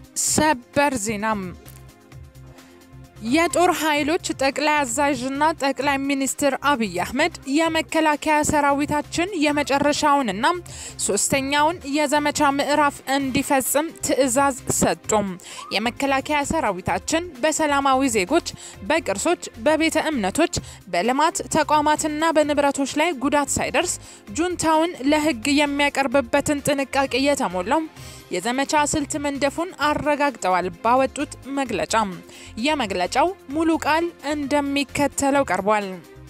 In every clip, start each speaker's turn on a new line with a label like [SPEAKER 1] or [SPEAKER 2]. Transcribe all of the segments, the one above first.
[SPEAKER 1] ሰበር ዜናም የጦር ኃይሎች ጠቅላይ አዛዥና ጠቅላይ ሚኒስትር አብይ አህመድ የመከላከያ ሰራዊታችን የመጨረሻውንና ሶስተኛውን የዘመቻ ምዕራፍ እንዲፈጽም ትዕዛዝ ሰጡም። የመከላከያ ሰራዊታችን በሰላማዊ ዜጎች፣ በቅርሶች፣ በቤተ እምነቶች፣ በልማት ተቋማትና በንብረቶች ላይ ጉዳት ሳይደርስ ጁንታውን ለሕግ የሚያቀርብበትን ጥንቃቄ የተሞላው የዘመቻ ስልት መንደፉን አረጋግጠዋል። ባወጡት መግለጫ የመግለጫው ሙሉ ቃል እንደሚከተለው ቀርቧል።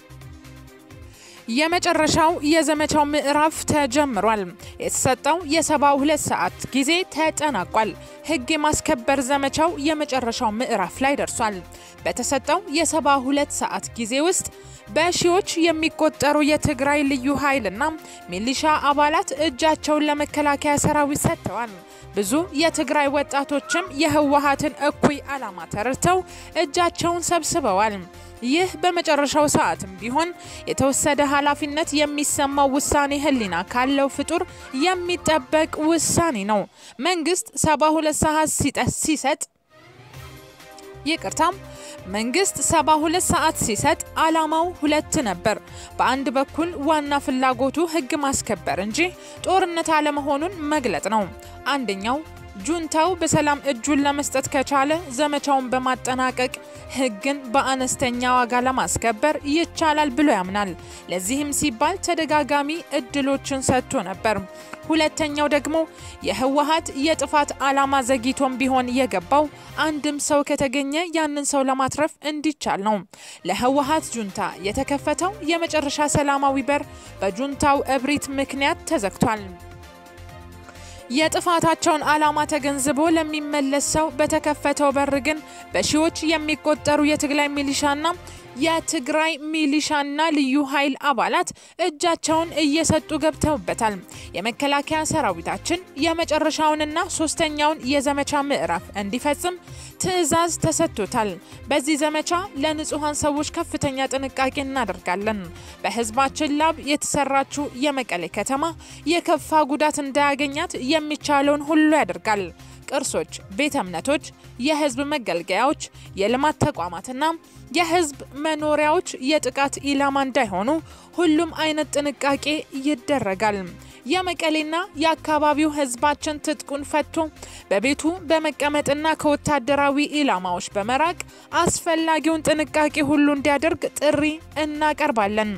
[SPEAKER 1] የመጨረሻው የዘመቻው ምዕራፍ ተጀምሯል። የተሰጠው የሰባ ሁለት ሰዓት ጊዜ ተጠናቋል። ህግ የማስከበር ዘመቻው የመጨረሻው ምዕራፍ ላይ ደርሷል። በተሰጠው የሰባ ሁለት ሰዓት ጊዜ ውስጥ በሺዎች የሚቆጠሩ የትግራይ ልዩ ኃይልና ሚሊሻ አባላት እጃቸውን ለመከላከያ ሰራዊት ሰጥተዋል። ብዙ የትግራይ ወጣቶችም የህወሀትን እኩይ ዓላማ ተረድተው እጃቸውን ሰብስበዋል። ይህ በመጨረሻው ሰዓትም ቢሆን የተወሰደ ኃላፊነት የሚሰማው ውሳኔ ህሊና ካለው ፍጡር የሚጠበቅ ውሳኔ ነው። መንግስት ሰባ ሁለት ሰዓት ሲሰጥ ይቅርታም መንግስት ሰባ ሁለት ሰዓት ሲሰጥ አላማው ሁለት ነበር። በአንድ በኩል ዋና ፍላጎቱ ህግ ማስከበር እንጂ ጦርነት አለመሆኑን መግለጥ ነው። አንደኛው ጁንታው በሰላም እጁን ለመስጠት ከቻለ ዘመቻውን በማጠናቀቅ ህግን በአነስተኛ ዋጋ ለማስከበር ይቻላል ብሎ ያምናል። ለዚህም ሲባል ተደጋጋሚ እድሎችን ሰጥቶ ነበር። ሁለተኛው ደግሞ የህወሀት የጥፋት ዓላማ ዘግይቶም ቢሆን የገባው አንድም ሰው ከተገኘ ያንን ሰው ለማትረፍ እንዲቻል ነው። ለህወሀት ጁንታ የተከፈተው የመጨረሻ ሰላማዊ በር በጁንታው እብሪት ምክንያት ተዘግቷል። የጥፋታቸውን ዓላማ ተገንዝቦ ለሚመለስ ሰው በተከፈተው በር ግን በሺዎች የሚቆጠሩ የትግራይ ሚሊሻና የትግራይ ሚሊሻና ልዩ ኃይል አባላት እጃቸውን እየሰጡ ገብተውበታል። የመከላከያ ሰራዊታችን የመጨረሻውንና ሶስተኛውን የዘመቻ ምዕራፍ እንዲፈጽም ትዕዛዝ ተሰጥቶታል። በዚህ ዘመቻ ለንጹሐን ሰዎች ከፍተኛ ጥንቃቄ እናደርጋለን። በህዝባችን ላብ የተሰራችው የመቀሌ ከተማ የከፋ ጉዳት እንዳያገኛት የሚቻለውን ሁሉ ያደርጋል። ቅርሶች፣ ቤተ እምነቶች፣ የህዝብ መገልገያዎች፣ የልማት ተቋማትና የህዝብ መኖሪያዎች የጥቃት ኢላማ እንዳይሆኑ ሁሉም አይነት ጥንቃቄ ይደረጋል። የመቀሌና የአካባቢው ህዝባችን ትጥቁን ፈቶ በቤቱ በመቀመጥና ከወታደራዊ ኢላማዎች በመራቅ አስፈላጊውን ጥንቃቄ ሁሉ እንዲያደርግ ጥሪ እናቀርባለን።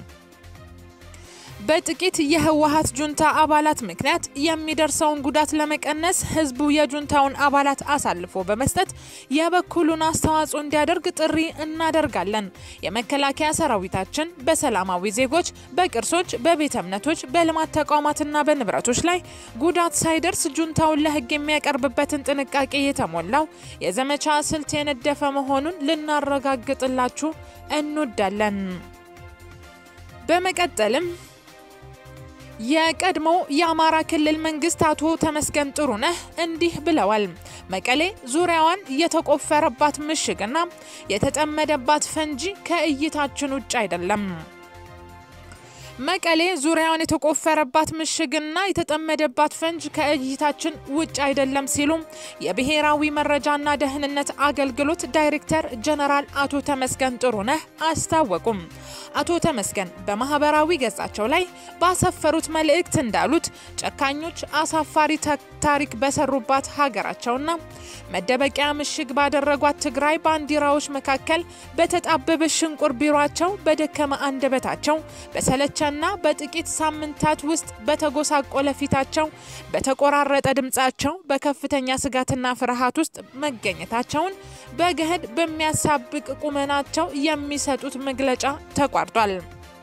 [SPEAKER 1] በጥቂት የህወሀት ጁንታ አባላት ምክንያት የሚደርሰውን ጉዳት ለመቀነስ ህዝቡ የጁንታውን አባላት አሳልፎ በመስጠት የበኩሉን አስተዋጽኦ እንዲያደርግ ጥሪ እናደርጋለን። የመከላከያ ሰራዊታችን በሰላማዊ ዜጎች፣ በቅርሶች፣ በቤተ እምነቶች፣ በልማት ተቋማትና በንብረቶች ላይ ጉዳት ሳይደርስ ጁንታውን ለህግ የሚያቀርብበትን ጥንቃቄ የተሞላው የዘመቻ ስልት የነደፈ መሆኑን ልናረጋግጥላችሁ እንወዳለን። በመቀጠልም የቀድሞ የአማራ ክልል መንግስት አቶ ተመስገን ጥሩነህ እንዲህ ብለዋል። መቀሌ ዙሪያዋን የተቆፈረባት ምሽግና የተጠመደባት ፈንጂ ከእይታችን ውጭ አይደለም። መቀሌ ዙሪያውን የተቆፈረባት ምሽግና የተጠመደባት ፈንጅ ከእይታችን ውጭ አይደለም ሲሉ የብሔራዊ መረጃና ደህንነት አገልግሎት ዳይሬክተር ጀነራል አቶ ተመስገን ጥሩነህ አስታወቁም። አቶ ተመስገን በማህበራዊ ገጻቸው ላይ ባሰፈሩት መልእክት እንዳሉት ጨካኞች አሳፋሪ ታሪክ በሰሩባት ሀገራቸውና መደበቂያ ምሽግ ባደረጓት ትግራይ ባንዲራዎች መካከል በተጣበበ ሽንቁር ቢሯቸው በደከመ አንደበታቸው በሰለቸ ና በጥቂት ሳምንታት ውስጥ በተጎሳቆለ ፊታቸው በተቆራረጠ ድምጻቸው በከፍተኛ ስጋትና ፍርሃት ውስጥ መገኘታቸውን በገህድ በሚያሳብቅ ቁመናቸው የሚሰጡት መግለጫ ተቋርጧል።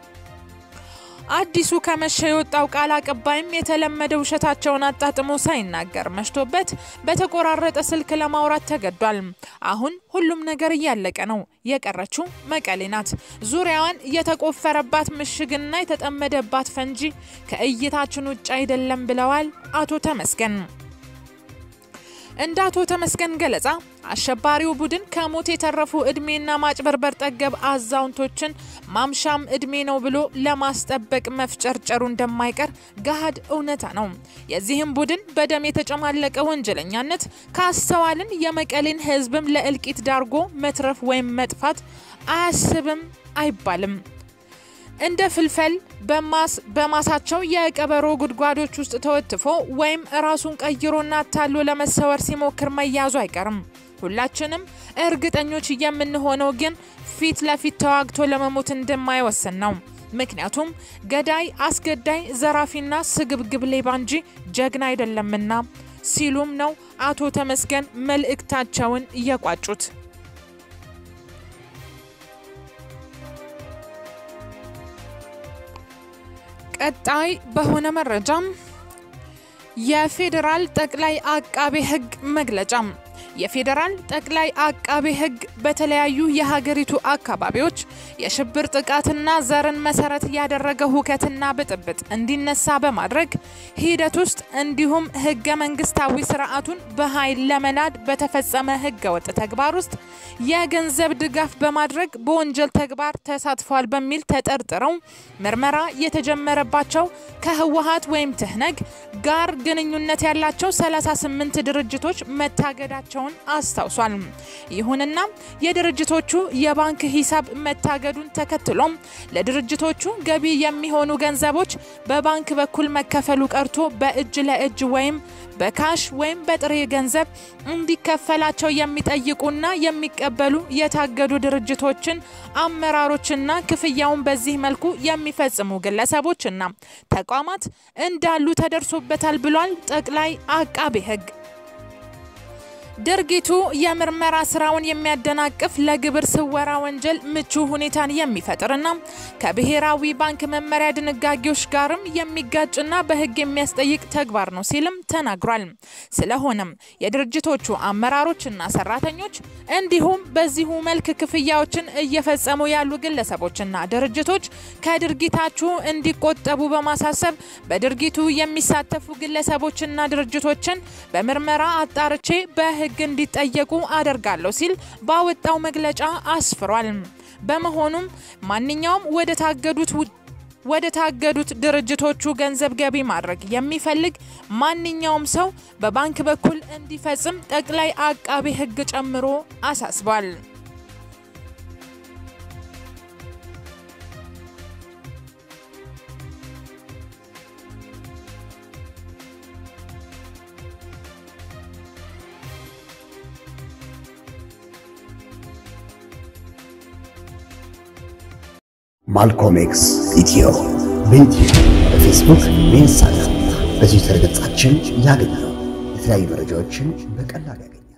[SPEAKER 1] አዲሱ ከመሸ የወጣው ቃል አቀባይም የተለመደ ውሸታቸውን አጣጥሞ ሳይናገር መሽቶበት በተቆራረጠ ስልክ ለማውራት ተገዷል። አሁን ሁሉም ነገር እያለቀ ነው። የቀረችው መቀሌ ናት። ዙሪያዋን የተቆፈረባት ምሽግና የተጠመደባት ፈንጂ ከእይታችን ውጭ አይደለም ብለዋል አቶ ተመስገን። እንደ አቶ ተመስገን ገለጻ አሸባሪው ቡድን ከሞት የተረፉ እድሜና ማጭበርበር ጠገብ አዛውንቶችን ማምሻም እድሜ ነው ብሎ ለማስጠበቅ መፍጨርጨሩ እንደማይቀር ገሃድ እውነታ ነው። የዚህም ቡድን በደም የተጨማለቀ ወንጀለኛነት ካስተዋልን የመቀሌን ሕዝብም ለእልቂት ዳርጎ መትረፍ ወይም መጥፋት አያስብም አይባልም። እንደ ፍልፈል በማሳቸው የቀበሮ ጉድጓዶች ውስጥ ተወትፎ ወይም ራሱን ቀይሮና ታሎ ለመሰወር ሲሞክር መያዙ አይቀርም። ሁላችንም እርግጠኞች የምንሆነው ግን ፊት ለፊት ተዋግቶ ለመሞት እንደማይወስን ነው። ምክንያቱም ገዳይ፣ አስገዳይ፣ ዘራፊና ስግብግብ ሌባ እንጂ ጀግና አይደለምና ሲሉም ነው አቶ ተመስገን መልእክታቸውን እየቋጩት። ቀጣይ በሆነ መረጃም የፌዴራል ጠቅላይ አቃቤ ሕግ መግለጫ የፌዴራል ጠቅላይ አቃቤ ሕግ በተለያዩ የሀገሪቱ አካባቢዎች የሽብር ጥቃትና ዘርን መሰረት ያደረገ ሁከትና ብጥብጥ እንዲነሳ በማድረግ ሂደት ውስጥ እንዲሁም ህገ መንግስታዊ ስርዓቱን በኃይል ለመናድ በተፈጸመ ህገወጥ ተግባር ውስጥ የገንዘብ ድጋፍ በማድረግ በወንጀል ተግባር ተሳትፏል በሚል ተጠርጥረው ምርመራ የተጀመረባቸው ከህወሀት ወይም ትህነግ ጋር ግንኙነት ያላቸው 38 ድርጅቶች መታገዳቸውን አስታውሷል። ይሁንና የድርጅቶቹ የባንክ ሂሳብ መታገዱን ተከትሎም ለድርጅቶቹ ገቢ የሚሆኑ ገንዘቦች በባንክ በኩል መከፈሉ ቀርቶ በእጅ ለእጅ ወይም በካሽ ወይም በጥሬ ገንዘብ እንዲከፈላቸው የሚጠይቁና የሚቀበሉ የታገዱ ድርጅቶችን አመራሮችና ክፍያውን በዚህ መልኩ የሚፈጽሙ ግለሰቦችና ተቋማት እንዳሉ ተደርሶበታል ብሏል ጠቅላይ አቃቤ ሕግ። ድርጊቱ የምርመራ ስራውን የሚያደናቅፍ ለግብር ስወራ ወንጀል ምቹ ሁኔታን የሚፈጥርና ከብሔራዊ ባንክ መመሪያ ድንጋጌዎች ጋርም የሚጋጭና በሕግ የሚያስጠይቅ ተግባር ነው ሲልም ተናግሯል። ስለሆነም የድርጅቶቹ አመራሮችና ሰራተኞች እንዲሁም በዚሁ መልክ ክፍያዎችን እየፈጸሙ ያሉ ግለሰቦችና ድርጅቶች ከድርጊታችሁ እንዲቆጠቡ በማሳሰብ በድርጊቱ የሚሳተፉ ግለሰቦችና ድርጅቶችን በምርመራ አጣርቼ በሕግ ሕግ እንዲጠየቁ አደርጋለሁ ሲል ባወጣው መግለጫ አስፍሯል። በመሆኑም ማንኛውም ወደ ታገዱት ወደ ታገዱት ድርጅቶቹ ገንዘብ ገቢ ማድረግ የሚፈልግ ማንኛውም ሰው በባንክ በኩል እንዲፈጽም ጠቅላይ አቃቤ ሕግ ጨምሮ አሳስቧል።
[SPEAKER 2] ማልኮም ኤክስ ኢትዮ በዩቲዩብ በፌስቡክ በኢንስታግራም በትዊተር ገጻችን ያገኛሉ። የተለያዩ መረጃዎችን በቀላሉ ያገኛሉ።